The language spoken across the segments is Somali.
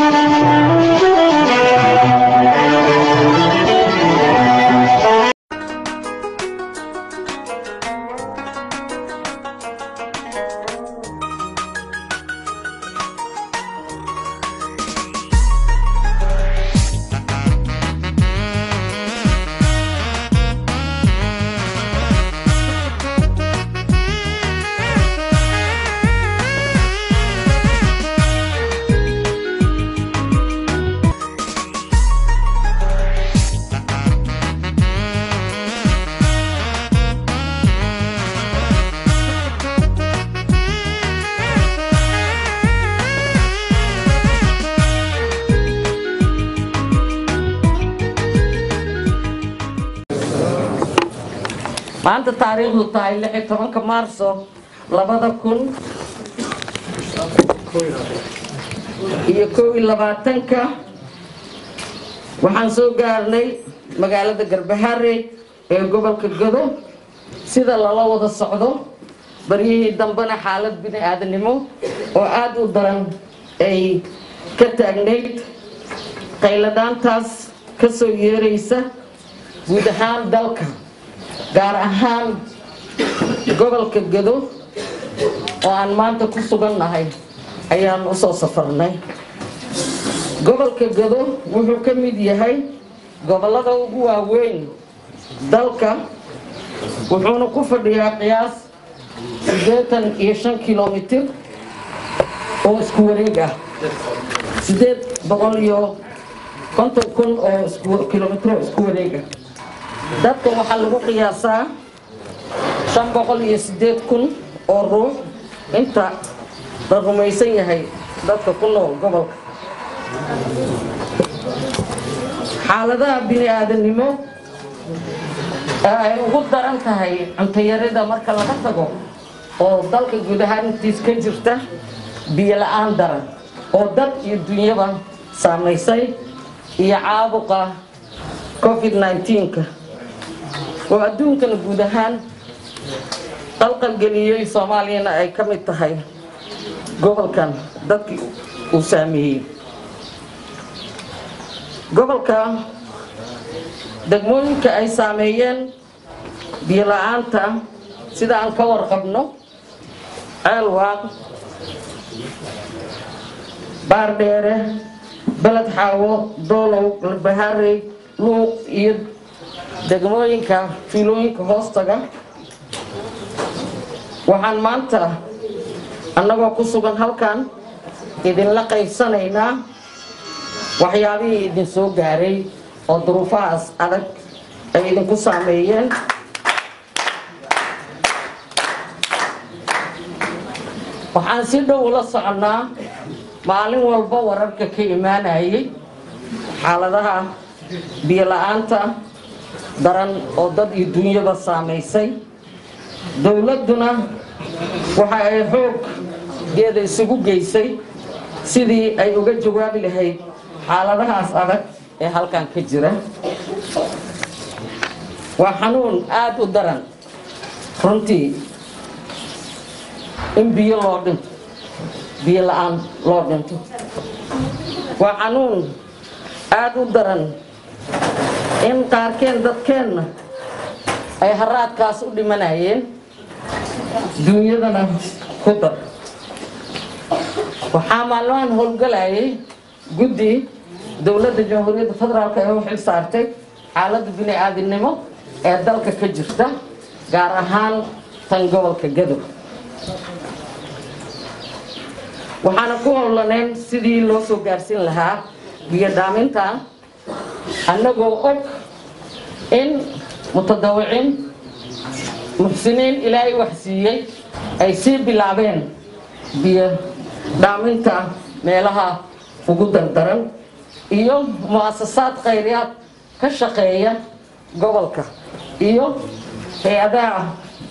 maanta taariikhdu tahay lix iyo tobanka maarso labada kun iyo kow iyo labaatanka waxaan soo gaarnay magaalada garbaharey ee gobolka godo sida lala wada socdo baryihii dambena xaalad bini aadanimo oo aada u daran ay ka taagnayd qayladaantaas ka soo yeeraysa guud ahaan dalka gaar ahaan gobolka gado oo aan maanta ku sugannahay ayaan u soo safarnay gobolka gado wuxuu ka mid yahay gobollada ugu waaweyn dalka wuxuuna ku fadhiyaa qiyaas siddeetan iyo shan kilomitir oo isku wareeg ah siddeed boqol iyo konton kun oo kilomitr oo isku wareeg ah dadka waxaa lagu qiyaasaa shan boqol iyo siddeed kun oo ruux inta la rumaysan yahay dadka ku nool gobolka xaaladaha bini aadanimo ee ay ugu daran tahay cuntayarida marka laga tago oo dalka guud ahaan intiis ka jirta biyo la-aan daran oo dad iyo dunyaba saamaysay iyo caabuqa covid 19ka oo adduunkana guud ahaan qalqalgeliyey soomaaliyana ay ka mid tahay gobolkan dadkii uu saameeyey gobolka degmooyinka ay saameeyeen biyo la-aanta sida aan ka warqabno ceelwaaq baardheere beled xaawo doolow galbaharey luuq iyo degmooyinka fiilooyinka hoostaga waxaan maanta annagoo ku sugan halkan idinla qaybsanaynaa waxyaabihii idin soo gaaray oo duruufahaas adag ay idinku saameeyeen waxaan si dhow ula soconnaa maalin walba wararka ka imaanayay xaaladaha biyo la-aanta daran oo dad iyo dunyaba saamaysay dowladduna waxa ay xooggeeda isugu geysay sidii ay uga jawaabi lahayd xaaladahaas adag ee halkan ka jira waa xanuun aada u daran runtii in biyo loo dhinto biyo la-aan loo dhinto waa xanuun aada u daran in qaarkeen dadkeenna ay haraadkaas u dhimanayeen duunyadana ku dar waxaa maalmahan howlgalayay guddi dowladda jamhuuriyadda federaalk ee u xil saartay xaaladda bini aadinimo ee dalka ka jirta gaar ahaan tan gobolka gadow waxaana ku howlaneen sidii loo soo gaarsiin lahaa biyo dhaamintan annagoo og in mutadawiciin muxsiniin ilaahay wax siiyey ay sii bilaabeen biyo dhaaminta meelaha ugu dardaran iyo mu'asasaad khayriyaad ka shaqeeya gobolka iyo hay-adaha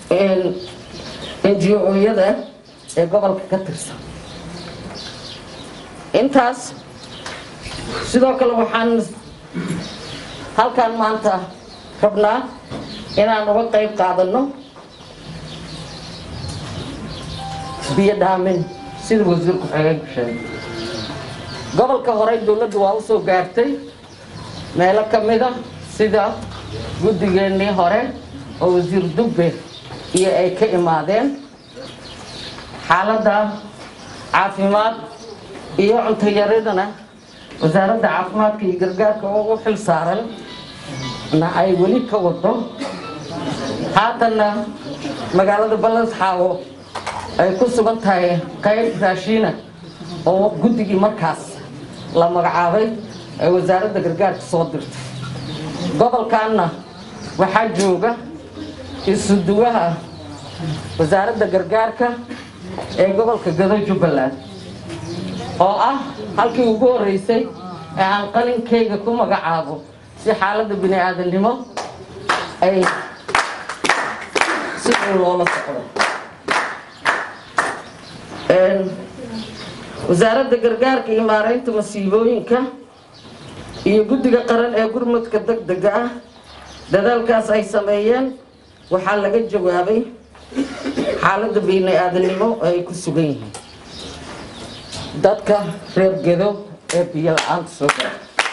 ngo-yada ee gobolka ka tirsan intaas sidoo kale waxaan halkan maanta rabnaa inaan uga qayb qaadano biyo dhaamin sida wasiirku xeegeenku sheegay gobolka horey dowladdu waa u soo gaartay meelo ka mida sida guddigeennii hore oo wasiir dubbe iyo ay ka imaadeen xaaladda caafimaad iyo cuntoyaridana wasaaradda caafimaadka iyo gargaarka oo u xil saaran na ay weli ka wado haatanna magaalada ballasxaawo ay ku sugan tahay qayb raashiina oo guddigii markaas la magacaabay ay wasaaradda gargaarka soo dirtay gobolkanna waxaa jooga isuduwaha wasaaradda gargaarka ee gobolka gado jubbaland oo ah halkii ugu horreysay ee aan qalinkayga ku magacaabo si xaaladda bini aadamnimo ay si dhow loola socdo wasaaradda gargaarka iyo maaraynta masiibooyinka iyo guddiga qaran ee gurmadka degdega ah dadaalkaas ay sameeyeen waxaa laga jawaabay xaaladda bini aadamnimo oo ay ku sugan yihiin dadka reer gedo ee biyo la-aanta soo gara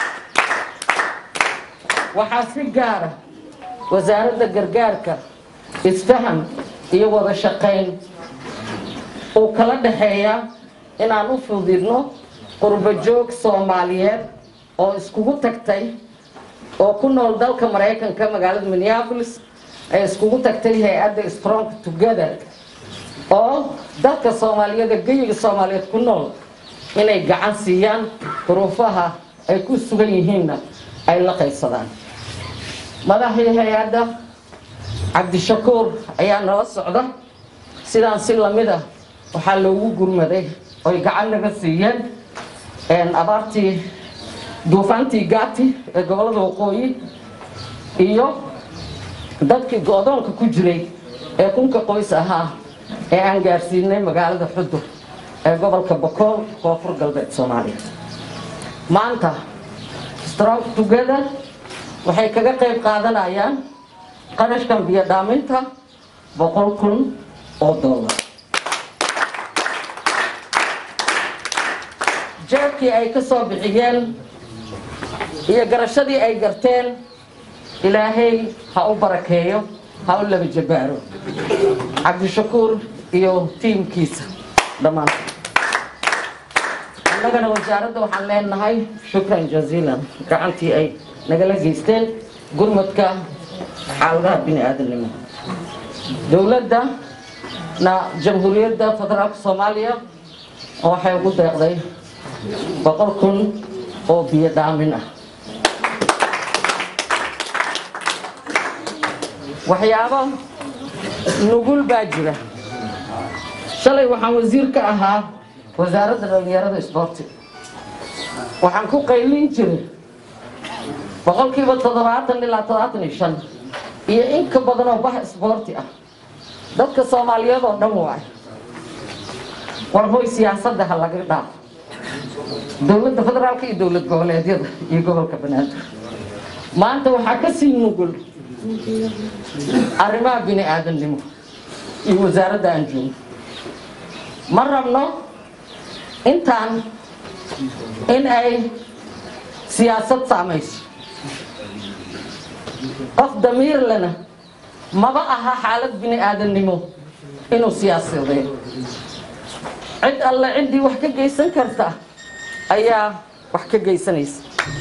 waxaa si gaara wasaaradda gargaarka isfaham iyo wada shaqayn uu kala dhaxeeyaa inaan u fudidno qurbo joog soomaaliyeed oo iskugu tagtay oo ku nool dalka maraykanka magaalada minneapolis ay iskugu tagtay hay-adda strong together oo dadka soomaaliyeed ee geyiga soomaaliyeed ku nool inay gacan siiyaan duruufaha ay ku sugan yihiinna ay la qaybsadaan madaxii hay-adda cabdishakuur ayaa nala socda sidaan si lamid a waxaa loogu gurmaday oy gacan naga siiyeen abaartii duufaantii gaati ee gobolada waqooyi iyo dadkii go-doonka ku jiray ee kunka qoys ahaa ee aan gaarsiinay magaalada xudur ee gobolka bokool koonfur galbeed soomaaliya maanta strong together waxay kaga qayb qaadanayaan qarashkan biyo dhaaminta boqol kun oo dollar jeebkii ay ka soo bixiyeen iyo garashadii ay garteen ilaahay ha u barakeeyo ha u laba jabaaro cabdishakuur iyo tiimkiisa dhammaanta annagana wasaaradda waxaan leenahay shukran jaziilan gacantii ay nagala geysteen gurmadka xaaladaha bini aadamnimo dowladda na jamhuuriyadda federaalka soomaaliya waxay ugu deeqday boqol kun oo biyo dhaamin ah waxyaabo nugul baa jira shalay waxaan wasiir ka ahaa wasaaradda dhalinyarada isboorti waxaan ku qaylin jiray boqolkiiba toddobaatan ilaa toddobaatan iyo shan iyo in ka badan oo bah isboorti ah dadka soomaaliyeed oo dhan waay war hoy siyaasadda ha laga dhaafo dowladda federaalka iyo dowlad goboleedyada iyo gobolka banaadir maanta waxaa ka sii nugul arrimaha bini aadamnimo iyo wasaaradda aan joogno ma rabno intaan in ay siyaasad saamayso qof damiir lena maba aha xaalad bini aadamnimo inuu siyaasadeeyo cid alle ciddii wax ka geysan karta ayaa wax ka geysanaysa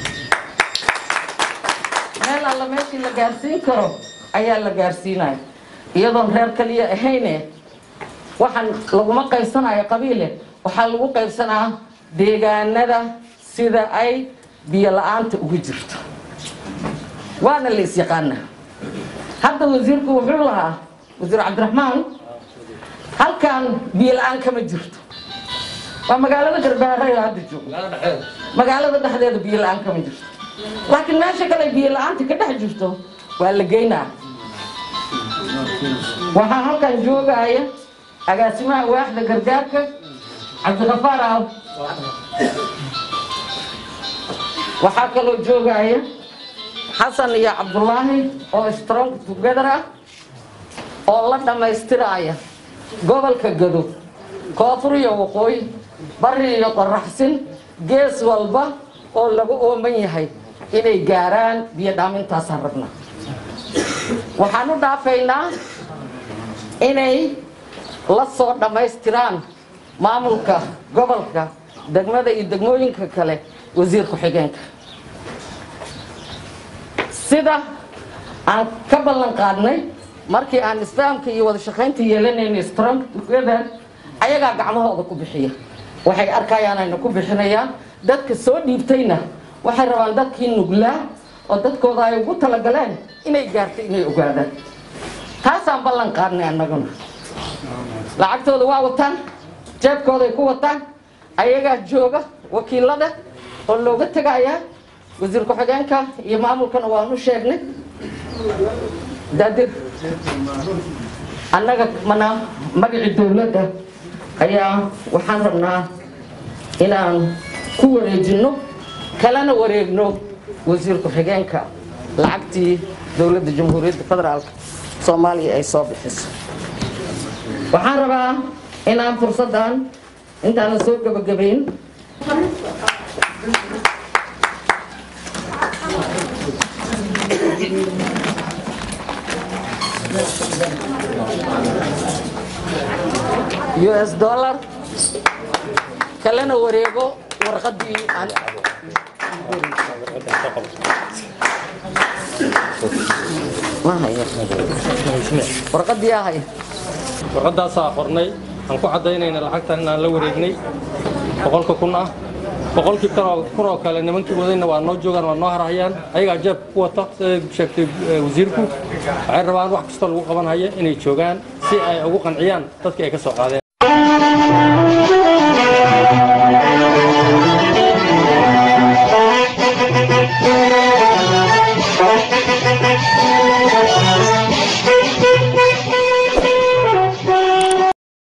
meel alla meeshii la gaarsiin karo ayaa la gaarsiinaya iyadoon reer kaliya ahayne waxaan laguma qaybsanayo qabiile waxaa lagu qaybsanaa deegaanada sida ay biyo la-aanta ugu jirto waana la isyaqaanaa hadda wasiirku wuxuu lahaa wasiir cabdiraxmaan halkan biyo la-aan kama jirto waa magaalada garbaarayo hadda joogo magaalada dhexdeeda biyo la-aan kama jirto laakiin meesha kale biyo la-aanta ka dhex jirto waa la geynaa waxaa halkan joogaya agaasimaha waaxda gargaarka cabdikafaar aaw waxaa kaloo joogaya xasan iyo cabdulaahi oo strong together ah oo la dhammaystiraya gobolka gado koonfur iyo waqooyi bari iyo qoraxsin gees walba oo lagu ooman yahay inay gaaraan biyo dhaamintaasaan rabnaa waxaan u dhaafaynaa inay la soo dhammaystiraan maamulka gobolka degmada iyo degmooyinka kale wasiir ku-xigeenka sida aan ka ballan qaadnay markii aan isfahamka iyo wada shaqaynta yeelanayna strong together ayagaa gacmahooda ku bixiya waxay arkayaan ayna ku bixinayaan dadka soo dhiibtayna waxay rabaan dadkii nuglaa oo dadkooda ay ugu talagaleen inay gaarto inay ogaadaan taasaan ballan qaadnay annaguna lacagtooda waa wataan jeebkooday ku wataan ayagaa jooga wakiilada oo looga tegayaa wasiir ku-xigeenka iyo maamulkana waan u sheegnay daadir annaga mana magacii dowladda ayaa waxaan rabnaa inaan ku wareejinno kalana wareegno wasiir ku-xigeenka lacagtii dowladda jamhuuriyadda federaalka soomaaliya ay soo bixiso waxaan rabaa inaan fursaddan intaanan soo gebagabayn us dollar kalena wareego warqadii aan warqadii ahay warqadaasaa qornay aan ku caddaynayna lacagtan inaan la wareegnay boqolka kun ah boqolkii kun oo kale nimankii wadayna waa noo joogaan waa noo harhayaan ayagaa jeebka ku wata siday sheegtay wasiirku waxay rabaan wax kastoo lagu qaban haya inay joogaan si ay ugu qanciyaan dadkii ay ka soo qaadeen Thank you.